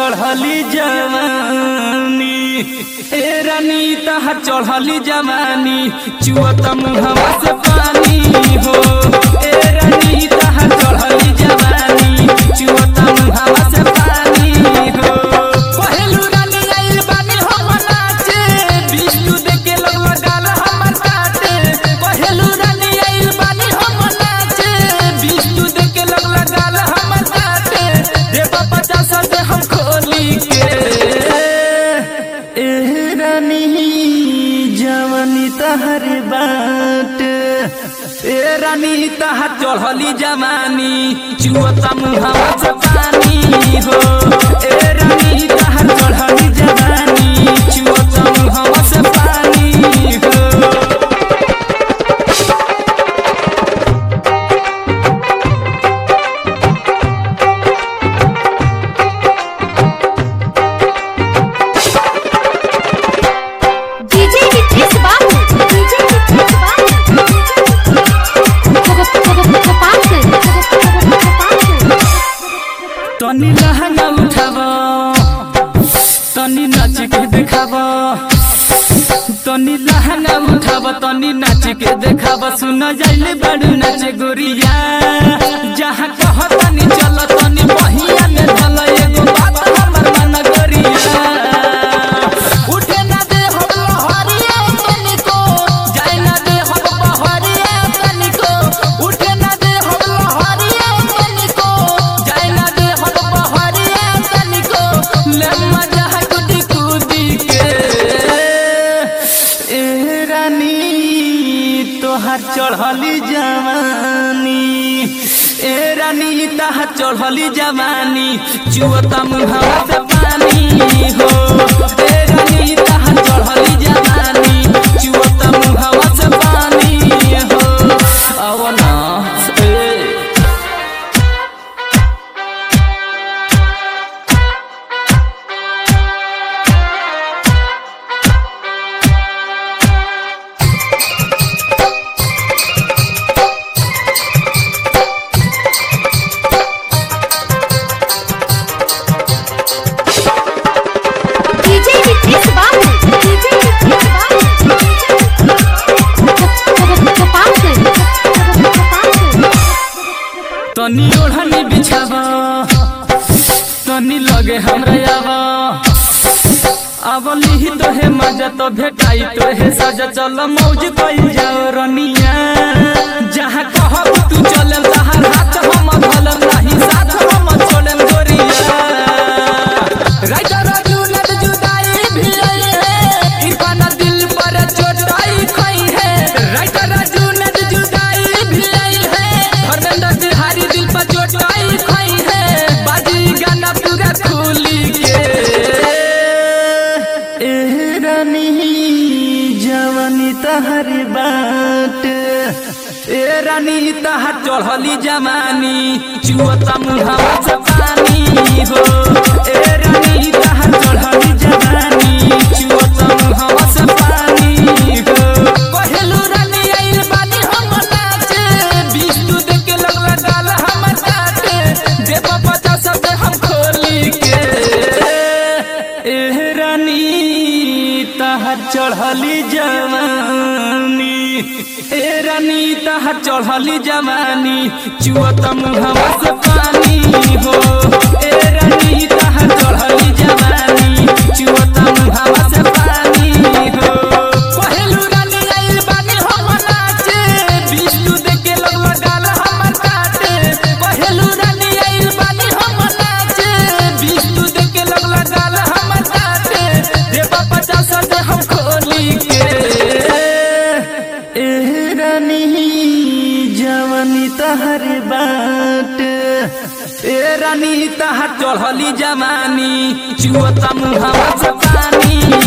चढ़ली जवानी ए रानी तहर चढ़ली जवानी चुअत मुहवा से पानी हो ए रानी तहर चढ़ली जवानी चुअत मुहवा से पानी हो पहलू रानी आइल बानी हम नाचे बिस्टू देके लोग लगाल हमर काटे पहलू रानी आइल बानी हम नाचे बिस्टू देके लोग लगाल हमर काटे देबा पचास से हम खोली के एह रानी जवानी तहर बाट ए रानी तहर चढ़ली जवानी चुअता मुहावा से पानी हो ए रानी तहर चढ़ली जवानी चुअता मुहावा से पानी हो DJ Nitish Babu. DJ Nitish Babu. Gopalganj. Gopalganj. तनी लहंगा उठाव तनी नाच के देखाव तनी लहंगा उठाव तनी नाच के देखाव सुन जाइले बड़ू नाच गोरिया जहाँ कह तनी चल तनी बहिया में ढल एगो बात हमर मन गोरिया उठे ना दे हम लहरिया तनिको जाए ना दे हम बहरिया तनिको उठे ना दे हम लहरिया तनिको जाए ना दे हम बहरिया तनिको ले मजा है कुदी कुदी के ए रानी तोहार चढ़ली जवानी ए रानी तहार चढ़ली जवानी चुअता मुहावा से पानी हो ए रानी तहार चढ़ली जवानी चुअता मुहावा से पानी हो अब ना ए DJ Nitish Babu. DJ Nitish Babu. Gopalganj. Gopalganj. तनी ओढ़नी बिछाव तनी लगे हमरा आव अब लिही तो है मजा तो भेटाई तो है सजा चल मौज कई जाओ रनिया जहाँ कहब तू चले तहार हाथ हम धलम नहीं साथ हम छोड़म गोरिया राजा राजू नद जुदाई भी आई है इरफान दिल पर चोटाई खाई है राजा राजू नद जुदाई भी आई है धर्मेंद्र तिहारी दिल पर चोटाई खाई है बाजी गाना पूरा खुली के एह रानी जवानी तहर बाट ए रानी तहार चढ़ली जवानी चुअता मुहावा से पानी हो ए रानी तहार चढ़ली जवानी चुअता मुहावा से पानी हो पहलू रानी आइल बानी हम नाचे बिस्टू देके लग लगाल हमर काटे देव पचास से हम खोली के एह रानी तहार चढ़ली जवानी ए रानी तहार चढ़ली जवानी चुअत मुहवा से पानी हो ए रानी तहार चढ़ली जवानी चुअत मुहवा से पानी हो पहलू रानी आइल बानी हम नाचे बिस्टू देके लोग लगाल हमर काटे पहलू रानी आइल बानी हम नाचे बिस्टू देके लोग लगाल हमर काटे देबा पचास से हम खोली के एह रानी जवानी तहर बाट ए रानी तहर चढ़ली जवानी चुअता मुहावा से पानी